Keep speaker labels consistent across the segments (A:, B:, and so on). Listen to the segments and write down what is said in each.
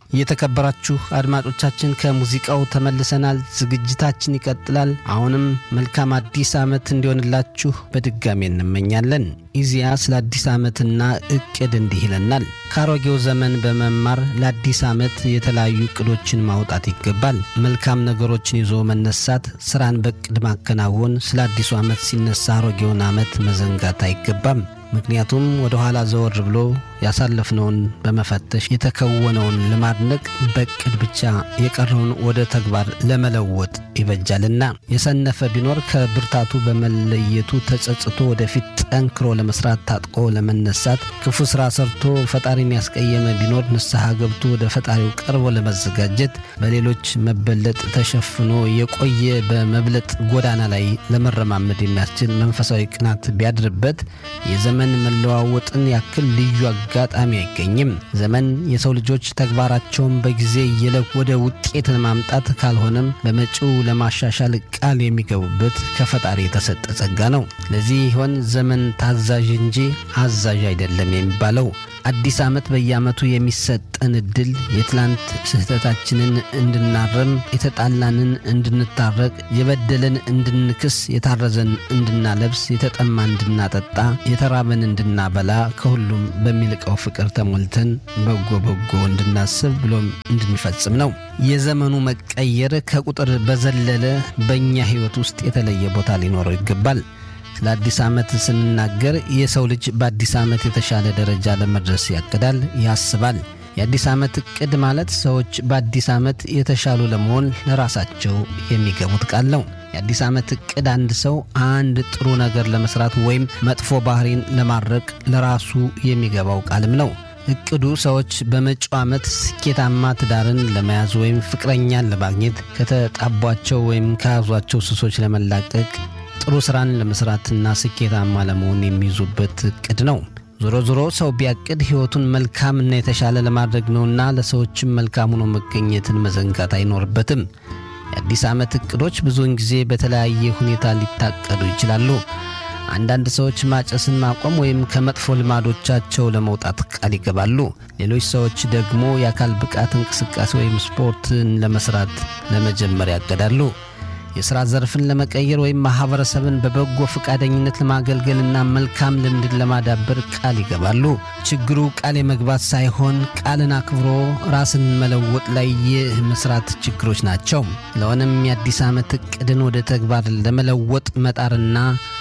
A: የተከበራችሁ አድማጮቻችን ከሙዚቃው ተመልሰናል። ዝግጅታችን ይቀጥላል። አሁንም መልካም አዲስ ዓመት እንዲሆንላችሁ በድጋሚ እንመኛለን። ኢዜአ ስለ አዲስ ዓመትና እቅድ እንዲህ ይለናል። ከአሮጌው ዘመን በመማር ለአዲስ ዓመት የተለያዩ እቅዶችን ማውጣት ይገባል። መልካም ነገሮችን ይዞ መነሳት፣ ስራን በእቅድ ማከናወን፣ ስለ አዲሱ ዓመት ሲነሳ አሮጌውን ዓመት መዘንጋት አይገባም። ምክንያቱም ወደ ኋላ ዘወር ብሎ ያሳለፍነውን በመፈተሽ የተከወነውን ለማድነቅ በእቅድ ብቻ የቀረውን ወደ ተግባር ለመለወጥ ይበጃልና የሰነፈ ቢኖር ከብርታቱ በመለየቱ ተጸጽቶ ወደፊት ጠንክሮ ለመስራት ታጥቆ ለመነሳት ክፉ ስራ ሰርቶ ፈጣሪን ያስቀየመ ቢኖር ንስሐ ገብቶ ወደ ፈጣሪው ቀርቦ ለመዘጋጀት በሌሎች መበለጥ ተሸፍኖ የቆየ በመብለጥ ጎዳና ላይ ለመረማመድ የሚያስችል መንፈሳዊ ቅናት ቢያድርበት የዘመን መለዋወጥን ያክል ልዩ አጋጣሚ አይገኝም። ዘመን የሰው ልጆች ተግባራቸውን በጊዜ እየለኩ ወደ ውጤት ለማምጣት ካልሆነም በመጪው ለማሻሻል ቃል የሚገቡበት ከፈጣሪ የተሰጠ ጸጋ ነው። ለዚህ ይሆን ዘመን ታዛዥ እንጂ አዛዥ አይደለም የሚባለው። አዲስ ዓመት በየዓመቱ የሚሰጠን እድል የትላንት ስህተታችንን እንድናረም፣ የተጣላንን እንድንታረቅ፣ የበደለን እንድንክስ፣ የታረዘን እንድናለብስ፣ የተጠማ እንድናጠጣ፣ የተራበን እንድናበላ፣ ከሁሉም በሚልቀው ፍቅር ተሞልተን በጎ በጎ እንድናስብ ብሎም እንድንፈጽም ነው። የዘመኑ መቀየር ከቁጥር በዘለለ በእኛ ሕይወት ውስጥ የተለየ ቦታ ሊኖረው ይገባል። ስለ አዲስ ዓመት ስንናገር የሰው ልጅ በአዲስ ዓመት የተሻለ ደረጃ ለመድረስ ያቅዳል፣ ያስባል። የአዲስ ዓመት እቅድ ማለት ሰዎች በአዲስ ዓመት የተሻሉ ለመሆን ለራሳቸው የሚገቡት ቃል ነው። የአዲስ ዓመት እቅድ አንድ ሰው አንድ ጥሩ ነገር ለመስራት ወይም መጥፎ ባህሪን ለማድረቅ ለራሱ የሚገባው ቃልም ነው። እቅዱ ሰዎች በመጪው ዓመት ስኬታማ ትዳርን ለመያዝ ወይም ፍቅረኛን ለማግኘት ከተጣቧቸው ወይም ከያዟቸው ሱሶች ለመላቀቅ ጥሩ ስራን ለመስራትና ስኬታማ ለመሆን የሚይዙበት እቅድ ነው። ዞሮ ዞሮ ሰው ቢያቅድ ሕይወቱን መልካምና የተሻለ ለማድረግ ነውና ለሰዎችም መልካም ሆኖ መገኘትን መዘንጋት አይኖርበትም። የአዲስ ዓመት እቅዶች ብዙውን ጊዜ በተለያየ ሁኔታ ሊታቀዱ ይችላሉ። አንዳንድ ሰዎች ማጨስን ማቆም ወይም ከመጥፎ ልማዶቻቸው ለመውጣት ቃል ይገባሉ። ሌሎች ሰዎች ደግሞ የአካል ብቃት እንቅስቃሴ ወይም ስፖርትን ለመስራት ለመጀመር ያቅዳሉ። የሥራ ዘርፍን ለመቀየር ወይም ማኅበረሰብን በበጎ ፈቃደኝነት ለማገልገልና መልካም ልምድን ለማዳበር ቃል ይገባሉ። ችግሩ ቃል የመግባት ሳይሆን ቃልን አክብሮ ራስን መለወጥ ላይ የመስራት ችግሮች ናቸው። ስለሆነም የአዲስ ዓመት ዕቅድን ወደ ተግባር ለመለወጥ መጣርና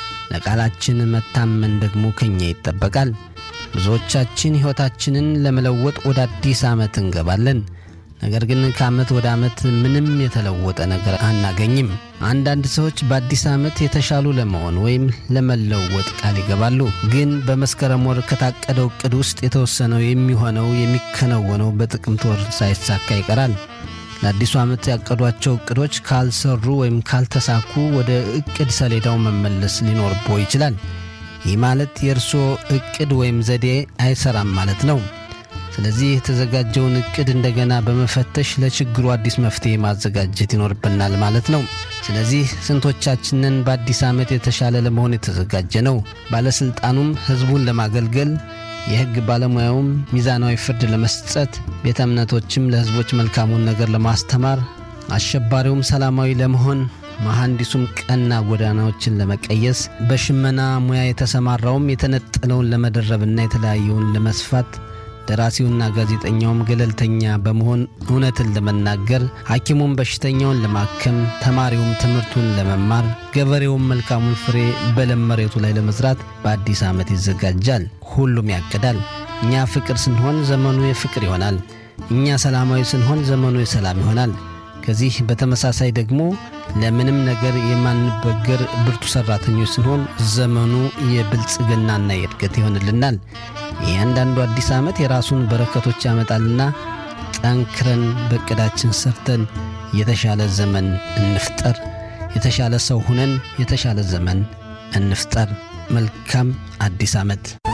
A: ለቃላችን መታመን ደግሞ ከኛ ይጠበቃል። ብዙዎቻችን ሕይወታችንን ለመለወጥ ወደ አዲስ ዓመት እንገባለን። ነገር ግን ከዓመት ወደ ዓመት ምንም የተለወጠ ነገር አናገኝም። አንዳንድ ሰዎች በአዲስ ዓመት የተሻሉ ለመሆን ወይም ለመለወጥ ቃል ይገባሉ። ግን በመስከረም ወር ከታቀደው ዕቅድ ውስጥ የተወሰነው የሚሆነው የሚከናወነው በጥቅምት ወር ሳይሳካ ይቀራል። ለአዲሱ ዓመት ያቀዷቸው ዕቅዶች ካልሰሩ ወይም ካልተሳኩ ወደ ዕቅድ ሰሌዳው መመለስ ሊኖርቦ ይችላል። ይህ ማለት የእርስዎ ዕቅድ ወይም ዘዴ አይሰራም ማለት ነው። ስለዚህ የተዘጋጀውን ዕቅድ እንደገና በመፈተሽ ለችግሩ አዲስ መፍትሔ ማዘጋጀት ይኖርብናል ማለት ነው። ስለዚህ ስንቶቻችንን በአዲስ ዓመት የተሻለ ለመሆን የተዘጋጀ ነው? ባለሥልጣኑም ሕዝቡን ለማገልገል፣ የሕግ ባለሙያውም ሚዛናዊ ፍርድ ለመስጠት፣ ቤተ እምነቶችም ለሕዝቦች መልካሙን ነገር ለማስተማር፣ አሸባሪውም ሰላማዊ ለመሆን መሐንዲሱም ቀና ጎዳናዎችን ለመቀየስ፣ በሽመና ሙያ የተሰማራውም የተነጠለውን ለመደረብና የተለያየውን ለመስፋት ደራሲውና ጋዜጠኛውም ገለልተኛ በመሆን እውነትን ለመናገር፣ ሐኪሙም በሽተኛውን ለማከም፣ ተማሪውም ትምህርቱን ለመማር፣ ገበሬውም መልካሙን ፍሬ በለም መሬቱ ላይ ለመዝራት በአዲስ ዓመት ይዘጋጃል። ሁሉም ያቅዳል። እኛ ፍቅር ስንሆን ዘመኑ የፍቅር ይሆናል። እኛ ሰላማዊ ስንሆን ዘመኑ የሰላም ይሆናል። ከዚህ በተመሳሳይ ደግሞ ለምንም ነገር የማንበገር ብርቱ ሠራተኞች ስንሆን ዘመኑ የብልጽግናና የእድገት ይሆንልናል። እያንዳንዱ አዲስ ዓመት የራሱን በረከቶች ያመጣልና ጠንክረን በዕቅዳችን ሰርተን የተሻለ ዘመን እንፍጠር። የተሻለ ሰው ሁነን የተሻለ ዘመን እንፍጠር። መልካም አዲስ ዓመት